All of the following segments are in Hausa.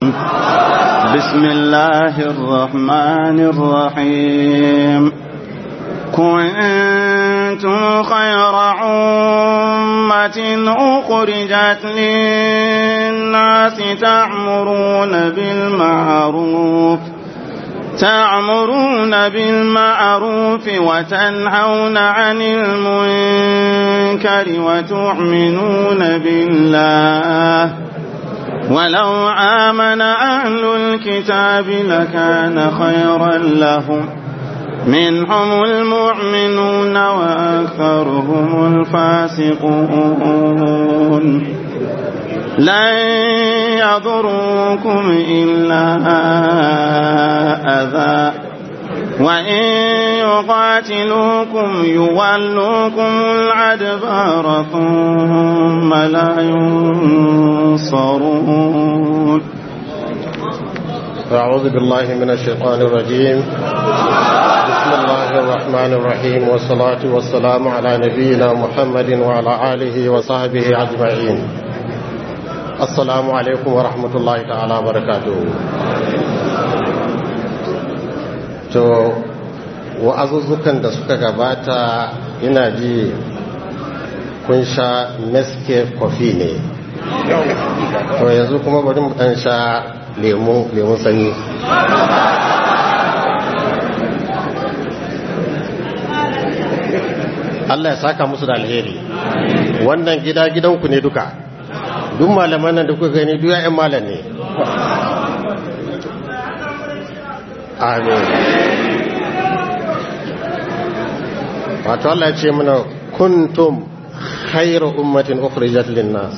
بسم الله الرحمن الرحيم كنتم خير أمة أخرجت للناس تأمرون بالمعروف تأمرون بالمعروف وتنهون عن المنكر وتؤمنون بالله ولو آمن أهل الكتاب لكان خيرا لهم منهم المؤمنون وأكثرهم الفاسقون لن يضروكم إلا أذى وإن يقاتلوكم يولوكم الأدبار ثم لا ينصرون أعوذ بالله من الشيطان الرجيم بسم الله الرحمن الرحيم والصلاة والسلام على نبينا محمد وعلى آله وصحبه أجمعين السلام عليكم ورحمة الله تعالى وبركاته to wa'azuzzukan da suka gabata ina ji kun sha nescafe coffee ne to yanzu kuma bari mu dan sha lemu lemu sanyi Allah ya saka musu da alheri wannan gida gidanku ne duka duk malaman nan da kuka gani duk ya'yan malam ne amin wato Allah ya ce mana kuntum khairu ummatin ukhrijat linnas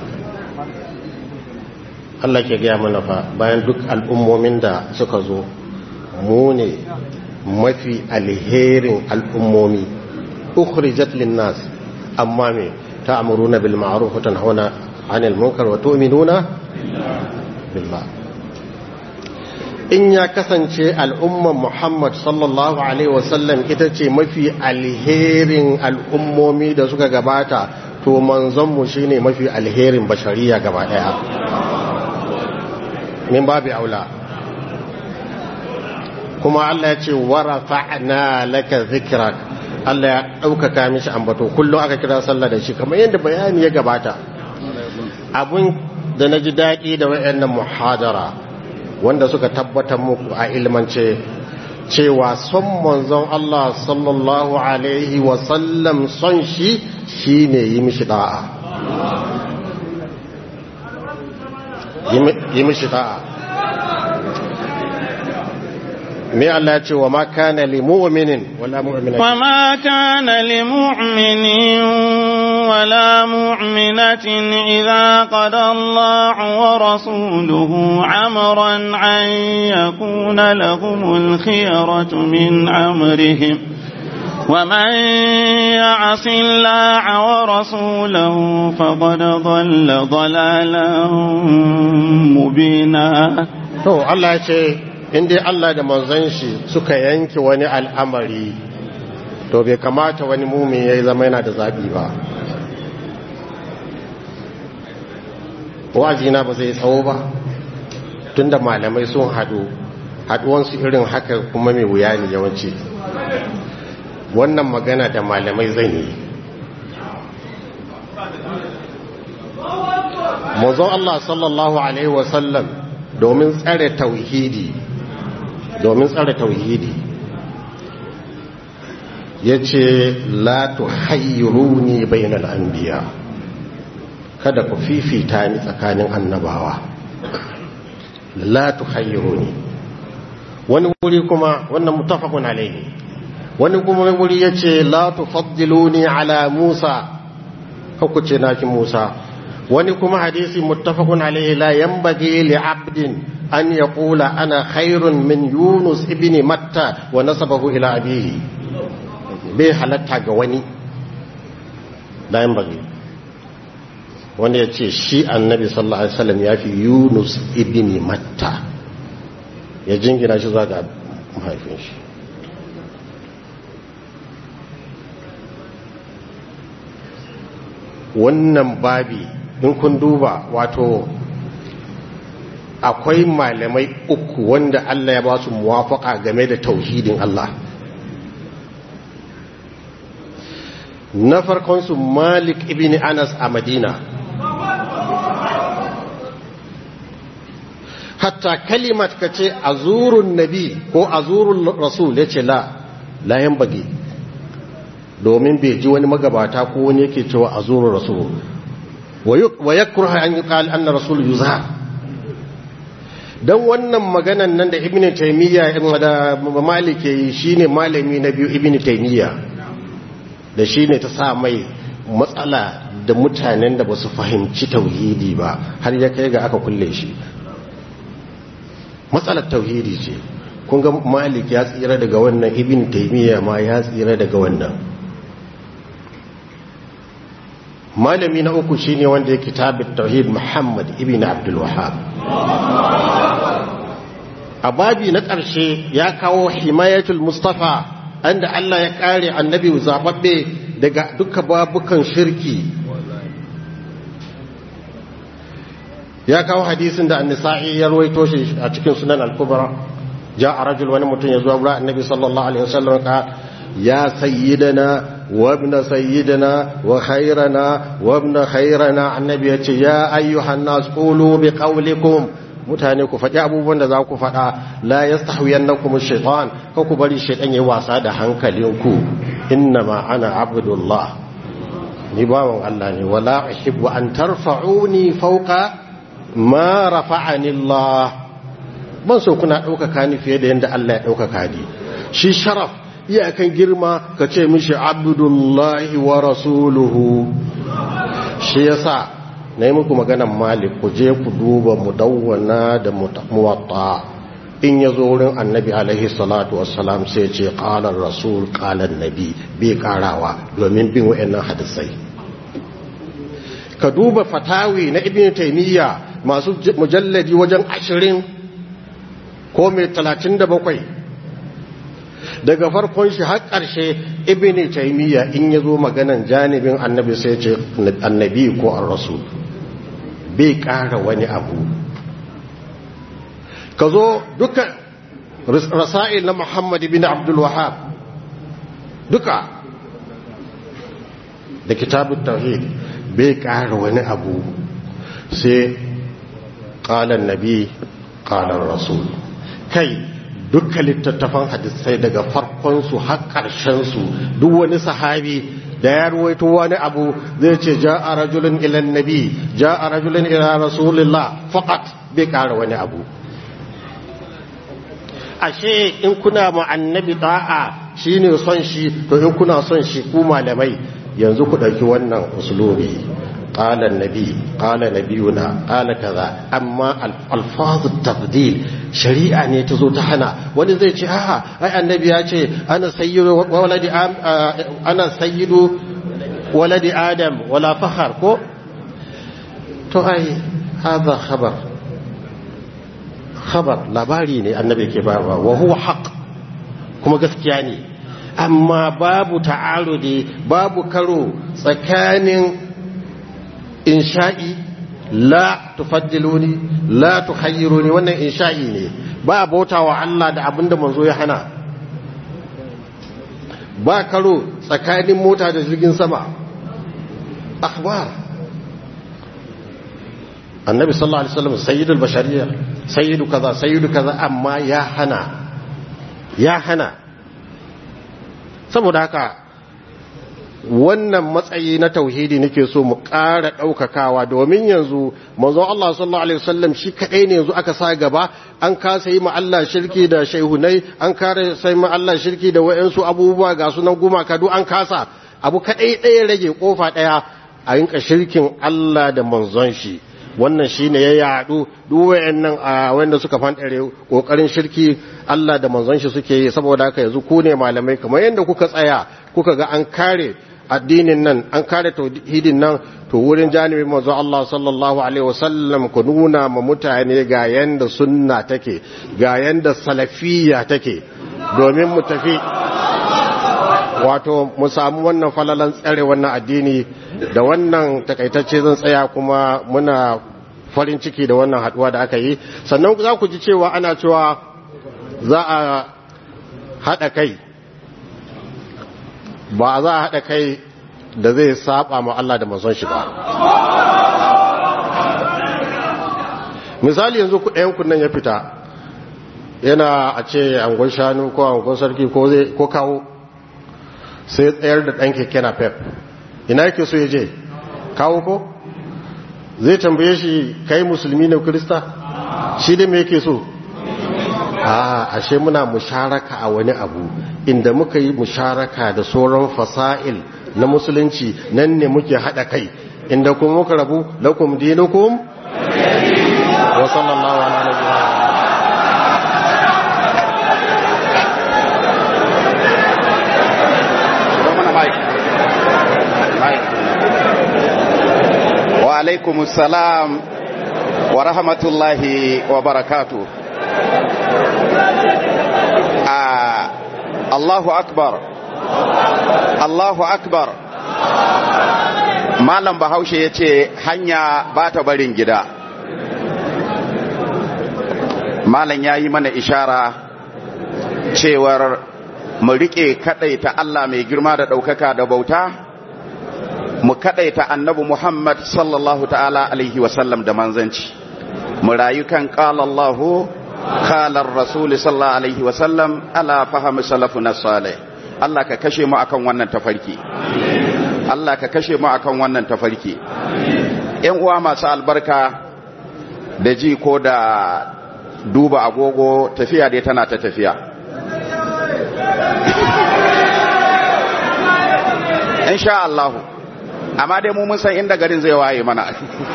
Allah ke gaya mana fa bayan duk al'ummomin da suka zo mu ne mafi alherin al'ummomi ukhrijat linnas amma me ta'muruna bil ma'ruf wa tanhauna 'anil munkar wa tu'minuna billah in ya kasance al'umman Muhammad sallallahu Alaihi wasallam ita ce mafi alherin al'ummomi da suka gabata to manzonmu shi ne mafi alherin bashariya gaba ɗaya min babu aula kuma Allah ya ce warafa'na laka zikrak Allah ya ɗaukaka mishi ambato kullum aka kira sallah da shi kamar yadda bayani ya gabata abun da na ji daɗi da wayannan muhadara wanda suka tabbatar muku a ilmance cewa son manzon Allah sallallahu alaihi wasallam son shi shine yi mishi da'a yi mishi da'a me Allah ya ce wa ma kana li mu'minin wala mu'minatin wa ma kana li mu'minin wala mu'minatin idza qada Allahu wa rasuluhu amran an yakuna lahumul khiyaratu min amrihim ومن يعص الله ورسوله فقد ضل ضلالا مبينا to Allah ya ce in dai Allah da manzon shi suka yanke wani al'amari to bai kamata wani mumin ya zama yana da zaɓi ba wajina ba zai tsawo ba tunda malamai sun haɗu haɗuwansu irin haka kuma mai wuya ne yawanci wannan magana da malamai zan yi manzon Allah sallallahu Alaihi wasallam domin tsare tauhidi domin tsare tauhidi ya ce latu hayyuruni bainal anbiya kada ku fifita ni tsakanin annabawa latu hayyuruni wani wuri kuma wannan mutafakun alaihi wani kuma wuri ya ce latu faddiluni ala musa hukuce naki musa wani kuma hadisi muttafaqun alaihi la yanbaghi li 'abdin an yaqula ana khairun min yunus ibn matta wa nasabahu ila abihi bai halatta ga wani la yanbaghi wanda ya ce shi annabi sallallahu alaihi wasallam ya fi yunus ibn matta ya jingina shi zuwa ga mahaifin shi wannan babi in kun duba wato akwai malamai uku wanda Allah ya ba su muwafaka game da tauhidin Allah na farkonsu malik ibn anas a madina hatta kalimat ka ce a zurun nabi ko a zurun rasul ya ce la layan bage domin bai ji wani magabata ko wani yake cewa a zurun rasul wa ya kurha an yi kali an na rasul yuza don wannan maganan nan da ibn taimiyya da malik yi shine malami na biyu ibn taimiyya da shine ta sa mai matsala da mutanen da ba su fahimci tauhidi ba har ya kai ga aka kulle shi matsalar tauhidi ce kun ga malik ya tsira daga wannan ibn taimiyya ma ya tsira daga wannan malami na uku shine wanda ya kitabin tauhid muhammad ibn abdul wahab a babi na ƙarshe ya kawo himayatul mustafa anda Allah ya kare annabi zababbe daga duka babukan shirki ya kawo hadisin da annisa'i ya ruwaito shi a cikin sunan al-kubra ja a rajul wani mutum ya zuwa wurin annabi sallallahu alaihi wasallam ka ya sayyidana wa ibn sayyidina wa khairana wa ibn khairana annabi ya ce ya ayyuhan nas qulu bi qawlikum mutane ku faɗi abubuwan da za ku faɗa la yastahwiyannakum ash-shaytan ko ku bari shaytan yayi wasa da hankalinku innama ana abdullah ni bawan Allah ne wala uhibbu an tarfa'uni fawqa ma rafa'ani Allah ban so kuna ɗaukaka ni fiye da yadda Allah ya ɗaukaka ni shi sharaf iyakan girma ka ce mishi abdullahi wa rasuluhu shi yasa na yi muku maganan malik ku je ku duba mudawwana da muwatta in ya zo wurin annabi alaihi salatu wassalam sai ce ƙalar rasul ƙalar nabi bai ƙarawa domin bin wa'annan hadisai ka duba fatawi na ibn taimiyya masu mujalladi wajen ashirin ko mai talatin da bakwai daga farkon shi har ƙarshe ibn taimiyya in ya zo maganan janibin annabi sai ce annabi ko an rasul bai ƙara wani abu ka zo duka rasa'il na muhammad bin abdul wahab duka da kitabun tauhid bai ƙara wani abu sai ƙalan nabi ƙalan rasul kai duka littattafan hadisai daga farkonsu har ƙarshensu duk wani sahabi da ya ruwaito wani abu zai ce ja a rajulun ilan nabi ja a rajulun ila rasulillah faqat bai ƙara wani abu ashe in kuna ma annabi da'a shine son shi to in kuna son shi ku malamai yanzu ku ɗauki wannan uslubi قال النبي قال نبينا قال كذا اما الفاظ التفضيل شريعه ne tazo ta hana wani zai ce a'a ai annabi ya ce ana sayyidu waladi ana sayyidu waladi adam wala fakhar ko to ai hada khabar khabar labari ne annabi ke bayarwa wa huwa haqq kuma gaskiya ne amma babu ta'arudi babu karo tsakanin insha'i la tufaddiluni la tukhayyiruni wannan insha'i ne ba bauta wa Allah da abinda manzo ya hana ba karo tsakanin mota da jirgin sama akhbar annabi sallallahu alaihi wasallam sayyidul bashariyya sayyidu kaza sayyidu kaza amma ya hana ya hana saboda haka wannan matsayi na tauhidi nake so mu ƙara ɗaukakawa domin yanzu manzo Allah sallallahu alaihi wasallam shi kaɗai ne yanzu aka sa gaba an kasa yi ma Allah shirki da shaihunai an kare sai ma Allah shirki da wayansu abubuwa ga sunan gumaka duk an kasa abu kaɗai ɗaya rage kofa ɗaya a yinka shirkin Allah da manzon shi wannan shine ya yaɗu duk wayannan a wanda suka fantare kokarin shirki Allah da manzon shi suke yi saboda haka yanzu ku ne malamai kamar yadda kuka tsaya kuka ga an kare addinin nan an kare tauhidin nan to wurin janibin manzo Allah sallallahu alaihi wasallam ku nuna ma mutane ga yanda sunna take ga yanda salafiyya take domin mu tafi wato mu samu wannan falalan tsare wannan addini da wannan takaitacce zan tsaya kuma muna farin ciki da wannan haduwa da aka yi sannan za ku ji cewa ana cewa za a haɗa kai ba za a haɗa kai da zai saba ma Allah da manzon shi ba misali yanzu ɗayan kunnan ya fita yana a ce angon shanu ko angon sarki ko kawo sai tsayar da ɗan keke na pep ina yake so ya je kawo ko zai tambaye shi kai musulmi ne krista shi da me yake so a ashe muna musharaka a wani abu inda muka yi musharaka da sauran fasa'il na musulunci nan ne muke haɗa kai inda kuma muka rabu lakum dinukum wa sallallahu ala nabiyina wa alaikum salam wa rahmatullahi wa barakatu Allahu akbar Allahu akbar Malam Bahaushe ya ce hanya ba ta barin gida Malam ya yi mana ishara cewar mu riƙe kaɗaita Allah mai girma da ɗaukaka da bauta mu kadaita annabi Muhammad sallallahu ta'ala alaihi wasallam da manzanci mu rayu kan qala Allahu qala ar-rasul sallallahu alaihi wasallam ala fahmi salafuna salih Allah ka kashe mu akan wannan tafarki Allah ka kashe mu akan wannan tafarki ƴan uwa masu albarka da ji ko da duba agogo tafiya dai tana ta tafiya insha Allah amma dai mu mun san inda garin zai waye mana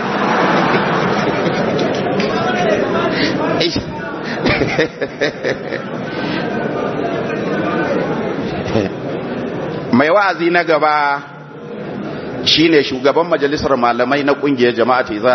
mai wa'azi na gaba shine shugaban majalisar malamai na kungiyar jama'ati